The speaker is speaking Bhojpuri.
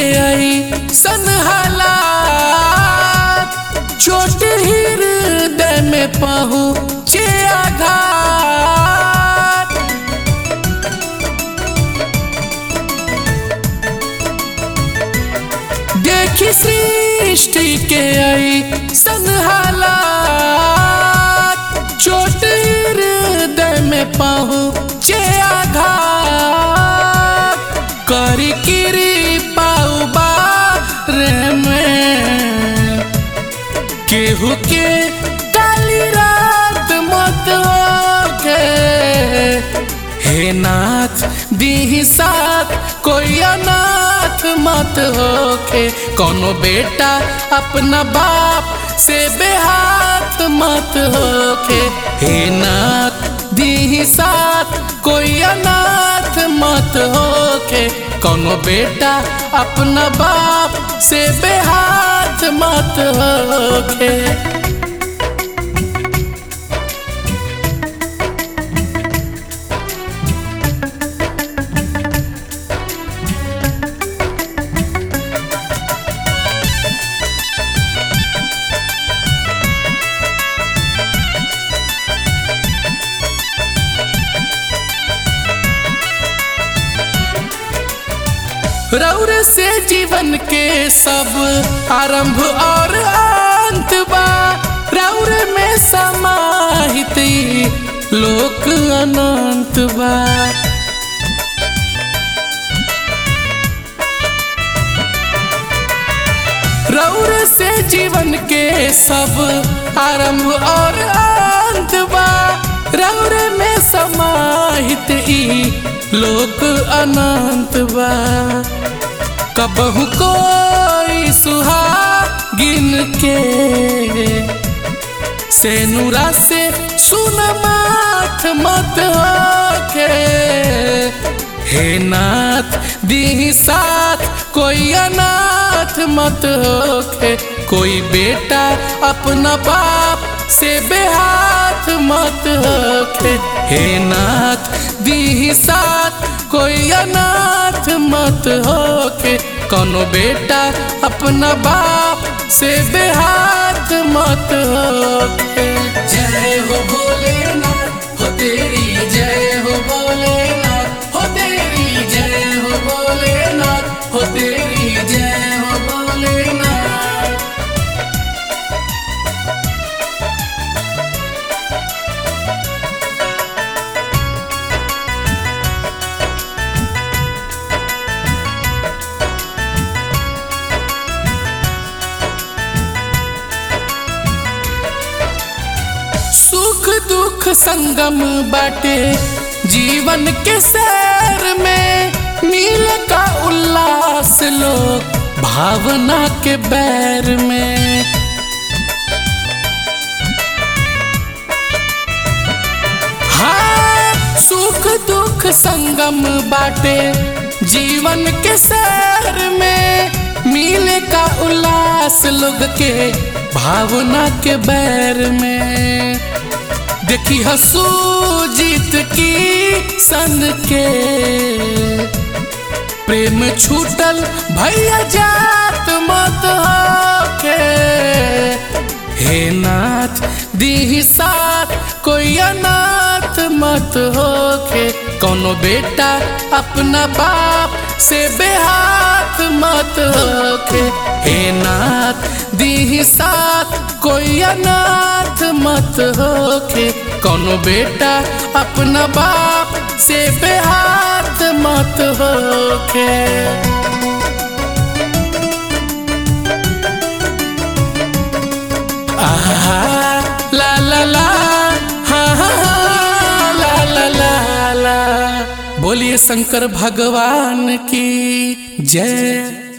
आई सनहाला छोट हृदय में पहुँचे आघात देखी सृष्टि के आई सनहाला छोट हृदय में पहुँचे आघात करी किरी पाऊ बारे में केहू के काली रात मत होके हे नाथ दी साथ कोई अनाथ मत होके कोनो बेटा अपना बाप से बेहाथ मत होके हे नाथ दी साथ कोई अनाथ मत होके कोनो बेटा अपना बाप से बेहाथ मत होके रौर से जीवन के सब आरंभ और अंत बा रौर में समाहित ई लोक अनंत बा रौर से जीवन के सब आरंभ और अंत बा रौर में समाहित ई लोक अनंत बा कबहू कोई सुहागिन के सेनुरा से सुन माथ मत होके हे नाथ दी साथ कोई अनाथ मत होके कोई बेटा अपना बाप से बेहाथ मत होके हे नाथ दी साथ कोई अनाथ मत होके कोनो बेटा अपना बाप से बेहाथ मत होके जय हो भोलेनाथ हो तेरी जय हो भोलेनाथ हो तेरी जय हो भोलेनाथ हो तेरी जय हो भोलेनाथ सुख दुख संगम बाटे जीवन के सैर में नील का उल्लास लोग भावना के बैर में हाँ सुख दुख संगम बाटे जीवन के सैर में मिले का उल्लास लोग के भावना के बैर में देखी हसू जीत की सन के प्रेम छूटल भैया जात मत होके हे नाथ दी साथ कोई अनाथ मत होके कोनो बेटा अपना बाप से बेहाथ मत होके हे नाथ दी साथ कोई अनाथ मत होके कोनो बेटा अपना बाप से बेहाथ मत होके आहा ला ला ला हा हा हा, ला ला ला ला बोलिए शंकर भगवान की जय